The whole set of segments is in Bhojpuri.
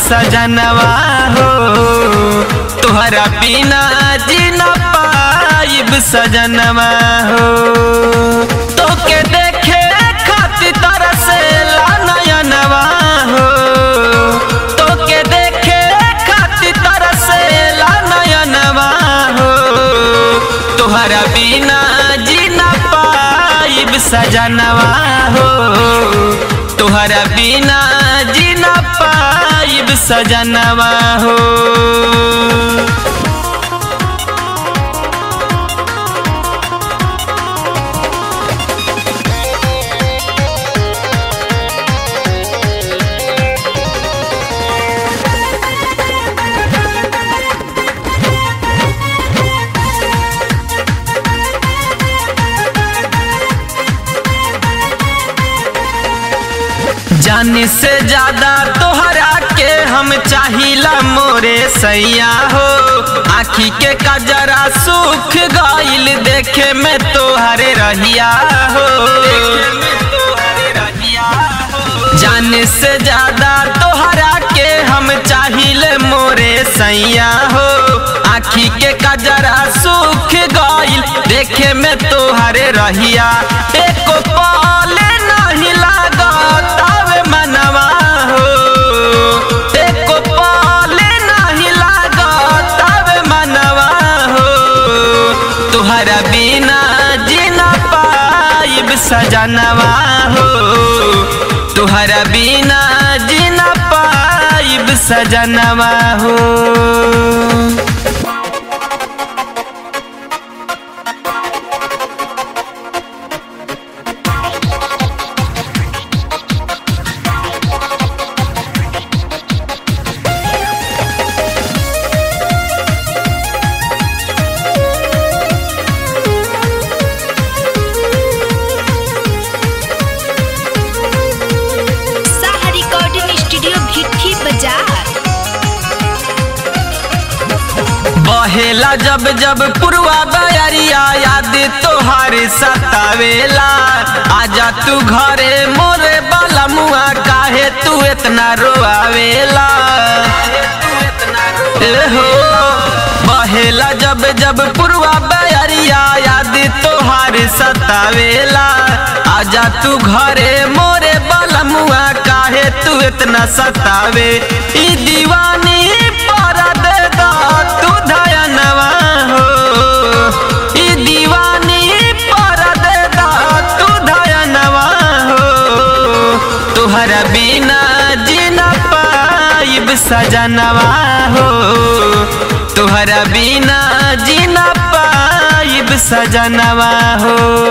सजनवा हो तुहरा बिना जी न पाइब सजनवा हो तोके देखे खातिर तरसेला नयनवा हो तोके देखे खातिर तरसेला नयनवा हो तुहरा बिना जी न पाइब सजनवा हो तुहरा बिना जी न पाइब सजनवा हो जाने से ज्यादा तोहरा के हम चाहिला मोरे सैया हो आखी के कजरा सुख गइल देखे में तोहरे रहिया हो जाने से ज्यादा तोहरा के हम चाहिए मोरे सैया हो आखी के कजरा सुख गइल देखे में तोहरे रहिया एको पाले नहीं लागत आवे मनवा हो एको पाले नहीं लागत आवे मनवा हो तुहरा बिना जीना पाइब सजनवा हो तुहरा बिना जीना पाइब सजनवा हो साहा रिकॉर्डिंग स्टूडियो भिट्ठी बाजार बहेला जब जब पुरवा बयरिया याद तोहार सतावेला आजा तू घरे मोरे बाला मुआ काहे तू इतना रोआवेला ए हो बहेला जब जब पुरवा बयरिया याद तोहार सतावेला आजा तू घरे मोरे बाला मुआ काहे तू इतना सतावे ई दीवानी पर दे दा तू धयनवा हो ई दीवानी पर दे दा तू धयनवा हो तुहरा बिना जीना पाइब सजनवा हो तुहरा बिना जीना पाइब सजनवा हो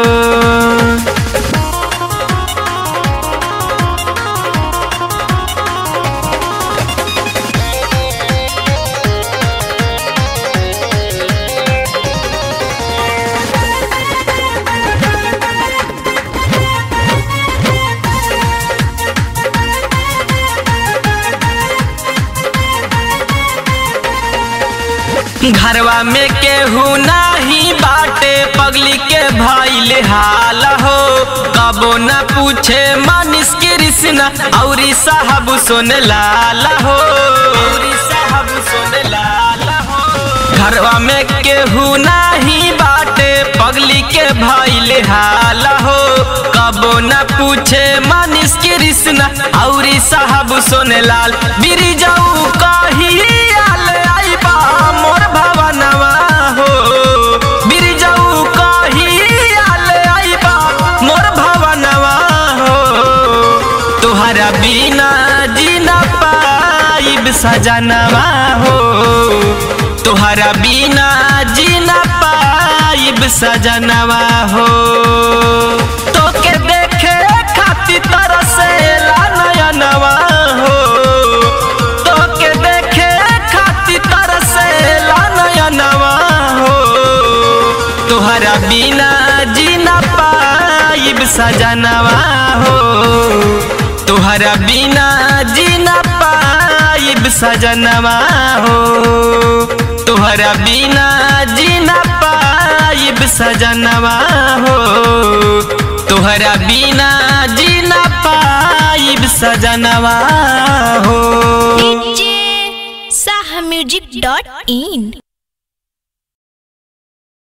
घरवा में केहू नाही बाटे पगली के भइल हाल हो कबो न पूछे मानिस कृष्ण औरी साहब सुन लाल हो साहब सुन लाल हो घरवा में केहू नाही बाटे पगली के भइल हाल हो कबो न पूछे मानिस कृष्ण औरी साहब सुन लाल बिरी जाऊ कही आल आइबा मोर भवनवा हो बिरी जाऊ कही आल आइबा मोर भवनवा हो तुहरा बिना जीना पाइब सजनवा हो तुहरा बिना जीना पाइब सजनवा हो तोके देखे खातिर तरसेला नयनवा हो तोके देखे खातिर तरसेला नयनवा हो तुहरा बिना जीना पाइब सजनवा हो तुहरा बिना जीना पाइब सजनवा हो तुहरा बिना जीना पाइब सजनवा हो तुहरा बिना जीना पाइब सजनवा हो डीजे music.in